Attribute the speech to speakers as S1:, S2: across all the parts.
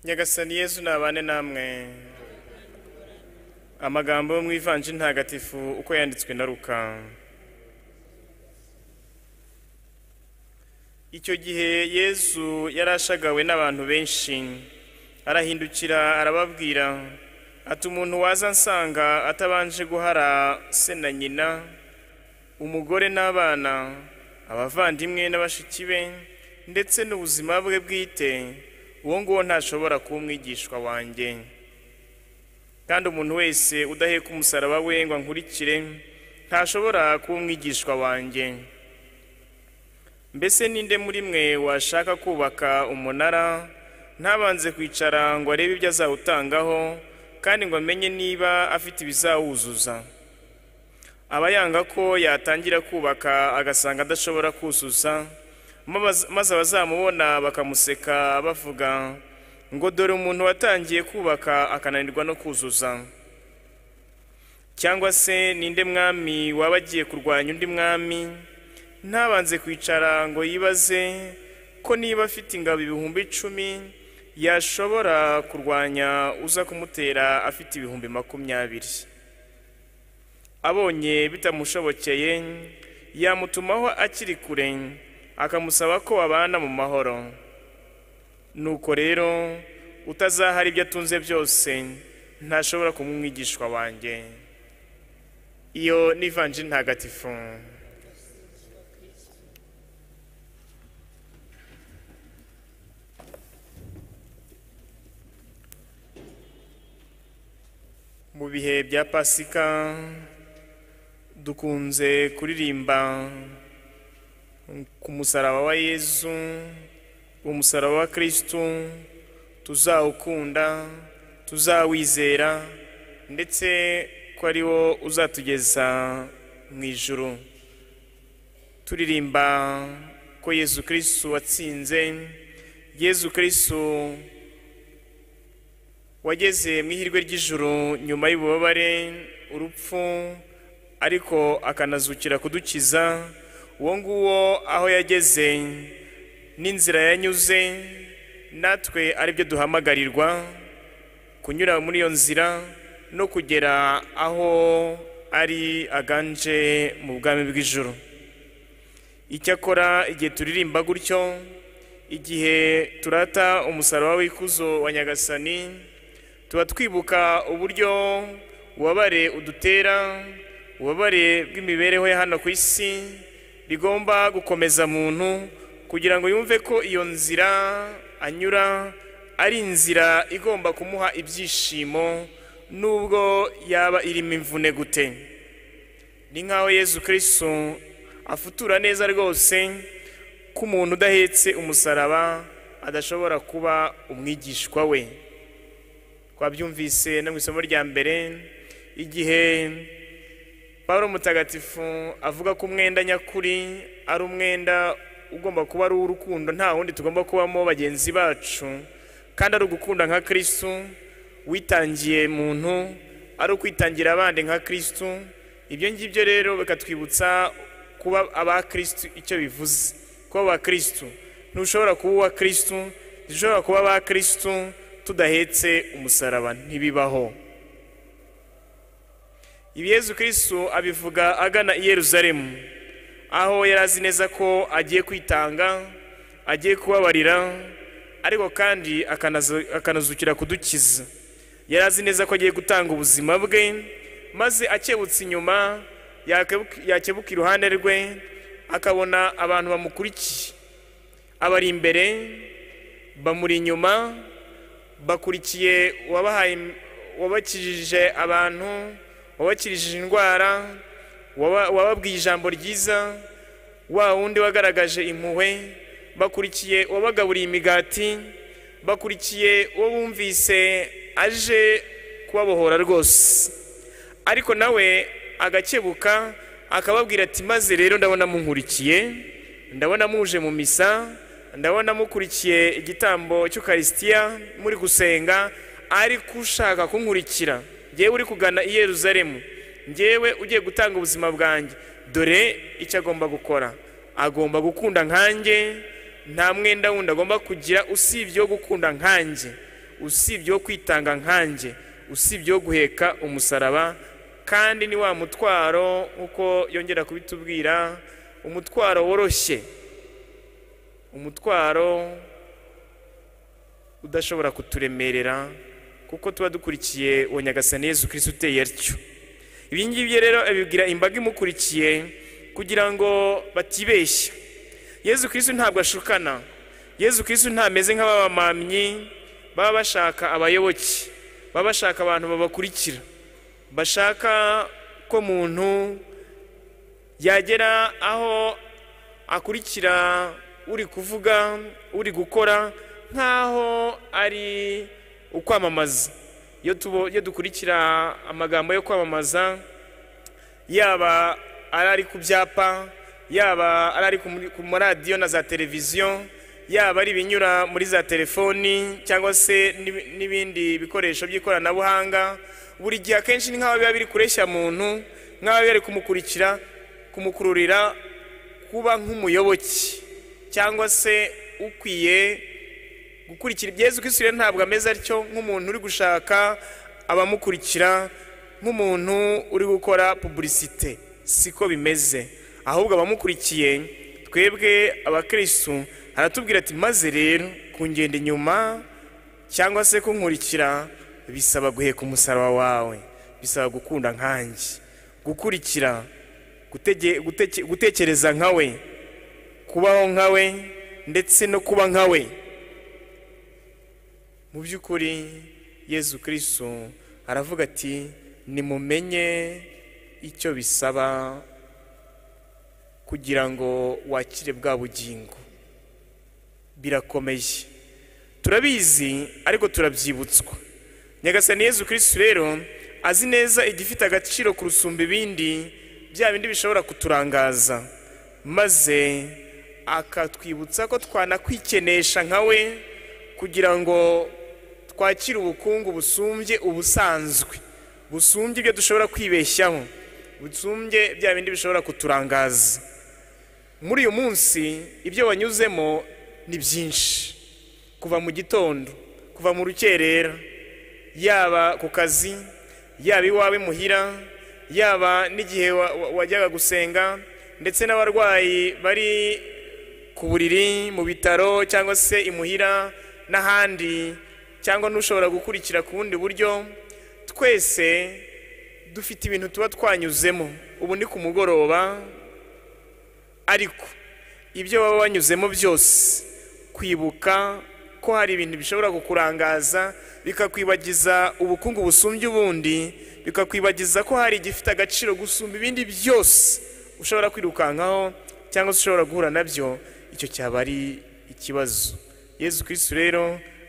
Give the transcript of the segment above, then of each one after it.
S1: nyagasani yezu nabane namwe amagambo yo mu ivanjiri ntagatifu uko yanditswe na ruka icyo gihe yezu yari ashagawe n'abantu benshi arahindukira arababwira ati umuntu waza ansanga atabanje guhara se na nyina umugore n'abana abavandimwe n'abashiki be ndetse n'ubuzima bwe bwite uwo nguwo ntashobora kuba umwigishwa wanjye kandi umuntu wese udaheka umusaraba we ngo ankurikire ntashobora kuba umwigishwa wanjye mbese ninde muri mwe washaka kubaka umunara ntabanze kwicara ngo arebe ibyo azawutangaho kandi ngo amenye niba afite ibizawuzuza aba yanga ko yatangira kubaka agasanga adashobora kuzuza maze abazamubona bakamuseka bavuga ngo dore umuntu watangiye kubaka akananirwa no kuzuza cyangwa se ninde mwami waba agiye kurwanya undi mwami ntabanze kwicara ngo yibaze ko niba afite ingabo ibihumbi icumi yashobora kurwanya uza kumutera afite ibihumbi makumyabiri abonye bitamushobokeye yamutumaho akiri kure akamusaba ko babana mu mahoro nuko rero utazahara ibyo atunze byose ntashobora kuba umwigishwa wanjye iyo n'ivanjiri ntagatifu mu bihe bya pasika dukunze kuririmba ku musaraba wa yezu umusaraba wa kirisitu tuzawukunda tuzawizera ndetse ko ari wo uzatugeza mu ijuru turirimba ko yezu kirisitu watsinze yezu kirisitu wageze mu ihirwe ry'ijuru nyuma y'ububabare urupfu ariko akanazukira kudukiza uwo nguwo aho yageze n'inzira yanyuze natwe aribyo duhamagarirwa kunyura muri iyo nzira no kugera aho ari aganje mu bwami bw'ijoro icyakora igihe turirimba gutyo igihe turata umusaraba w'ikuzo wa nyagasani tuba twibuka uburyo ubabare udutera ububabare bw'imibereho ya hano ku isi rigomba gukomeza muntu kugira ngo yumve ko iyo nzira anyura ari inzira igomba kumuha ibyishimo nubwo yaba irimo imvune gute ni nk'aho yezu kirisitu afutura neza rwose ko umuntu udahetse umusaraba adashobora kuba umwigishwa we twabyumvise no mu isomo rya mbere igihe Pawulo mutagatifu avuga ko umwenda nyakuri ari umwenda ugomba kuba ari uw'urukundo nta wundi tugomba kubamo bagenzi bacu kandi ari ugukunda nka kirisitu witangiye muntu ari ukwitangira abandi nka kirisitu ibyo ngibyo rero bikatwibutsa kuba aba kirisitu icyo bivuze kuba aba kirisitu ntushobora kuba uwa kirisitu dushobora kuba aba kirisitu tudahetse umusaraba ntibibaho ibi yezu kirisitu abivuga agana i yeruzalemu aho yari azi neza ko agiye kwitanga agiye kubabarira ariko kandi akanazukira kudukiza yari azi neza ko agiye gutanga ubuzima bwe maze akebutse inyuma yakebuka iruhande rwe akabona abantu bamukurikiye abari imbere bamuri inyuma bakurikiye wabakijije abantu wabakirishije indwara wababwiye ijambo ryiza wa wundi wagaragaje impuhwe bakurikiye uwabagaburiye imigati bakurikiye uwo bumvise aje kubabohora rwose ariko nawe agakebuka akababwira ati maze rero ndabona munkurikiye ndabona muje mu misa ndabona mukurikiye igitambo cy'ukarisitiya muri gusenga ariko ushaka kunkurikira ngewe uri kugana i yeruzalemu ngewe ugiye gutanga ubuzima bwanjye dore icyo agomba gukora agomba gukunda nkanjye nta mwenda wundi agomba kugira usibye wo gukunda nkanjye usibye wo kwitanga nkanjye usibye wo guheka umusaraba kandi ni wa mutwaro nk'uko yongera kubitubwira umutwaro woroshye umutwaro udashobora kuturemerera kuko tuba dukurikiye uwo nyagasani yesu kirisiti uteye atyo ibi ngibi rero abibwira imbaga imukurikiye kugira ngo batibeshya yesu kirisiti ntabwo ashukana yesu kirisiti ntameze nk'ababamamyi baba bashaka abayoboke baba bashaka abantu babakurikira bashaka ko muntu yagera aho akurikira uri kuvuga uri gukora nk'aho ari ukwamamaza iyo dukurikira amagambo yo kwamamaza yaba ari ku byapa yaba ari ku maradiyo na za televiziyo yaba ari ibinyura muri za telefoni cyangwa se n'ibindi bikoresho by'ikoranabuhanga buri gihe akenshi ni nk'aho biba biri kureshya muntu nk'aho biba biri kumukurikira kumukururira kuba nk'umuyoboke cyangwa se ukwiye gukurikira ibyezu kwisubire ntabwo ameze atyo nk'umuntu uri gushaka abamukurikira nk'umuntu uri gukora pubulisite siko bimeze ahubwo abamukurikiye twebwe abakirisitu haratubwira ati maze rero kungenda inyuma cyangwa se kunkurikira bisaba guheka umusaraba wawe bisaba gukunda nkanjye gukurikira gutekereza nkawe kubaho nkawe ndetse no kuba nkawe mu by'ukuri yezu kirisitu aravuga ati nimumenye icyo bisaba kugira ngo wakire bwa bugingo birakomeye turabizi ariko turabyibutswa nyagasani yezu kirisitu rero azi neza igifite agaciro kurusumba ibindi bya bindi bishobora kuturangaza maze akatwibutsa ko twanakwikinisha nkawe kugira ngo twakira ubukungu busumbye ubusanzwe busumbye ibyo dushobora kwibeshyaho busumbye bya bindi bishobora kuturangaza muri uyu munsi ibyo wanyuzemo ni byinshi kuva mu gitondo kuva mu rukerera yaba ku kazi yaba iwawe muhira yaba n'igihe wajyaga gusenga ndetse n'abarwayi bari ku buriri mu bitaro cyangwa se imuhira n'ahandi cyangwa n'ushobora gukurikira ku bundi buryo twese dufite ibintu tuba twanyuzemo ubu ni ku mugoroba ariko ibyo waba wanyuzemo byose kwibuka ko hari ibintu bishobora kukurangaza bikakwibagiza ubukungu busumbye ubundi bikakwibagiza ko hari igifite agaciro gusumba ibindi byose ushobora kwirukankaho cyangwa se ushobora guhura nabyo icyo cyaba ari ikibazo yezu kirisitu rero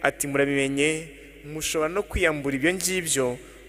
S1: ati murabimenye mushobora no kwiyambura ibyo ngibyo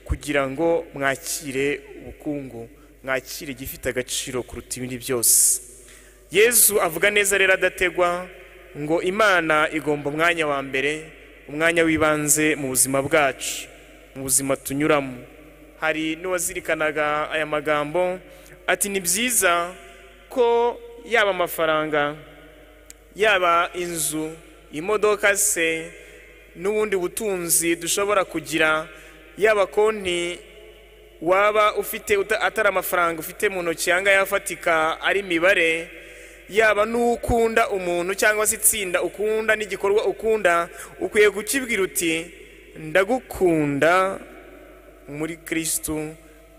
S1: kugira ngo mwakire ubukungu mwakire igifite agaciro kuruta ibindi byose yezu avuga neza rero adategwa ngo imana igomba umwanya wa mbere umwanya w'ibanze mu buzima bwacu mu buzima tunyuramo hari n'uwazirikanaga aya magambo ati ni byiza ko yaba amafaranga yaba inzu imodoka se n'ubundi butunzi dushobora kugira yaba konti waba ufite atari amafaranga ufite mu ntoki yanga yafatika ari imibare yaba n'ukunda umuntu cyangwa se itsinda ukunda n'igikorwa ukunda ukwiye gukibwira uti ndagukunda muri kirisitu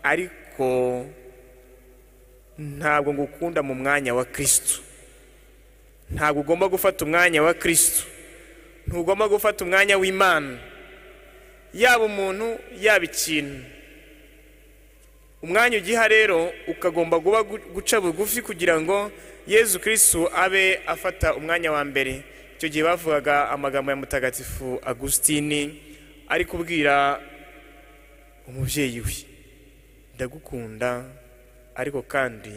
S1: ariko ntabwo ngukunda mu mwanya wa kirisitu ntabwo ugomba gufata umwanya wa kirisitu ntugomba gufata umwanya w'imana yaba umuntu yaba ikintu umwanya ugiha rero ukagomba kuba guca bugufi kugira ngo yezu kirisitu abe afata umwanya wa mbere icyo gihe bavugaga amagambo ya mutagatifu agusitini ari kubwira umubyeyi we ndagukunda ariko kandi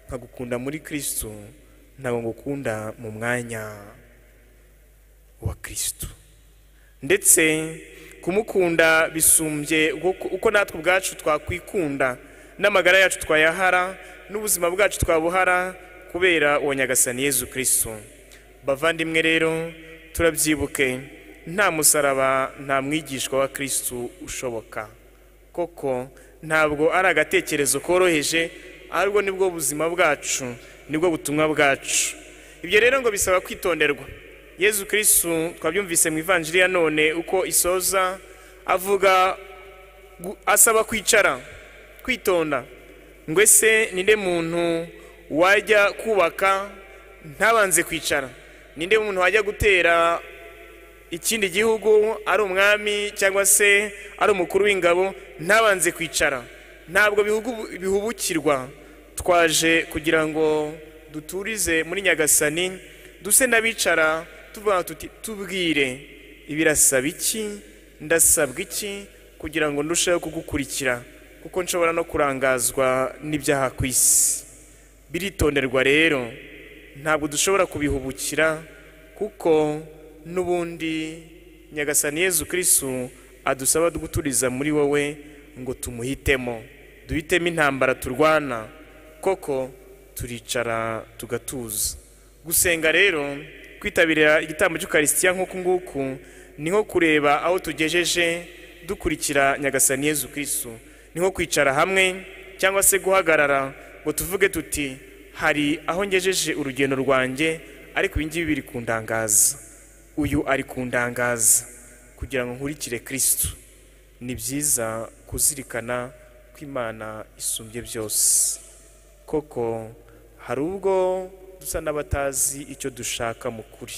S1: nkagukunda muri kirisitu ntabwo ngukunda mu mwanya wa kirisitu ndetse kumukunda bisumbye uko natwe ubwacu twakwikunda n'amagara yacu twayahara n'ubuzima bwacu twabuhara kubera uwo nyagasani yezu kirisitu bavandimwe rero turabyibuke nta musaraba nta mwigishwa wa kirisitu ushoboka koko ntabwo ari agatekerezo koroheje ahubwo nibwo buzima bwacu nibwo butumwa bwacu ibyo rero ngo bisaba kwitonderwa yezu kirisitu twabyumvise mu ivanjiri ya none uko isoza avuga gu- asaba kwicara kwitonda ngo ese ninde muntu wajya kubaka ntabanze kwicara ninde muntu wajya gutera ikindi gihugu ari umwami cyangwa se ari umukuru w'ingabo ntabanze kwicara ntabwo bihugu- bihubukirwa twaje kugira ngo duturize muri nyagasani duse n'abicara tuvuga tuti tubwire ibirasaba iki ndasabwa iki kugira ngo ndusheho kugukurikira kuko nshobora no kurangazwa n'ibyaha ku isi biritonderwa rero ntabwo dushobora kubihubukira kuko n'ubundi nyagasani yezu kirisitu adusaba guturiza muri wowe ngo tumuhitemo duhitemo intambara turwana koko turicara tugatuza gusenga rero kwitabira igitambo cy'ukarisitiya nk'uku nguku ni nko kureba aho tugejeje dukurikira nyagasani yezu kirisitu ni nko kwicara hamwe cyangwa se guhagarara ngo tuvuge tuti hari aho ngejeje urugendo rwanjye ariko ibi ngibi biri kundangaza uyu ari kundangaza kugira ngo nkurikire kirisitu ni byiza kuzirikana ko imana isumbye byose koko hari ubwo dusa n'abatazi icyo dushaka mu kuri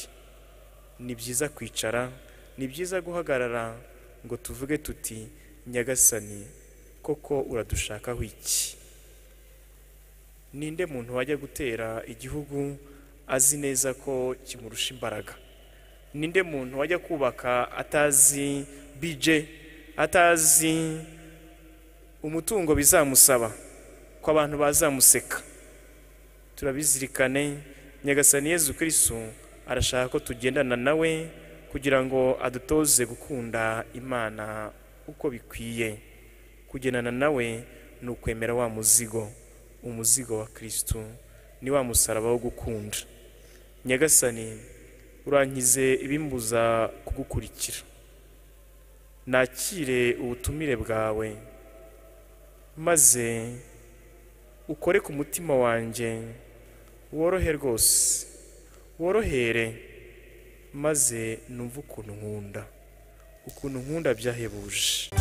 S1: ni byiza kwicara ni byiza guhagarara ngo tuvuge tuti nyagasani koko uradushakaho iki ninde muntu wajya gutera igihugu azi neza ko kimurusha imbaraga ninde muntu wajya kubaka atazi bije atazi umutungo bizamusaba ko abantu bazamuseka turabizirikane nyagasani yezu kirisitu arashaka ko tugendana nawe kugira ngo adutoze gukunda imana uko bikwiye kugendana nawe ni ukwemera wa muzigo umuzigo wa kirisitu ni wa musaraba wo gukunda nyagasani urankize ibimbuza kugukurikira nakire ubutumire bwawe maze ukore ku mutima wanjye worohe rwose worohere maze numve ukuntu nkunda ukuntu nkunda byahebuje